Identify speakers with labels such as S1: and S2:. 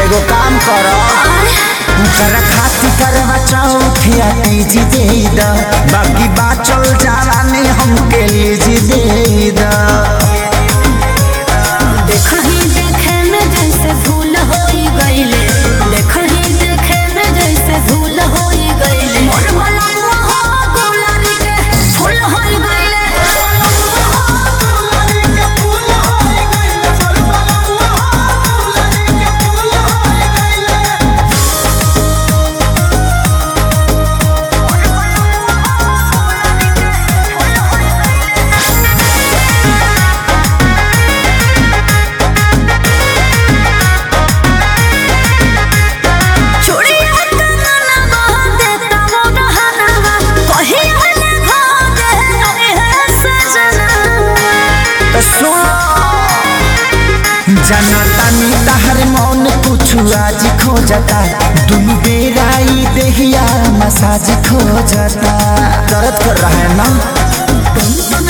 S1: एगो काम कर कर खाती करवा चौथिया तीजी दे द बाकी बाचल जावानी हमके लीजी दे द
S2: देखही देखे में जैसे भूल होई गईले देखही देखे में जैसे भूल होई गईले मोर मलावा हो गुलारी के फूल होई गईले चूड़िया कंगना बांधे तमो गहना कही हले भागे अरे है सजना
S1: तो सुन जनतानी तहर मौन कुछ आज खोजता दुनु बेरा ई देहिया मसाज खोजता दर्द कर रहा है ना
S2: तुम तुम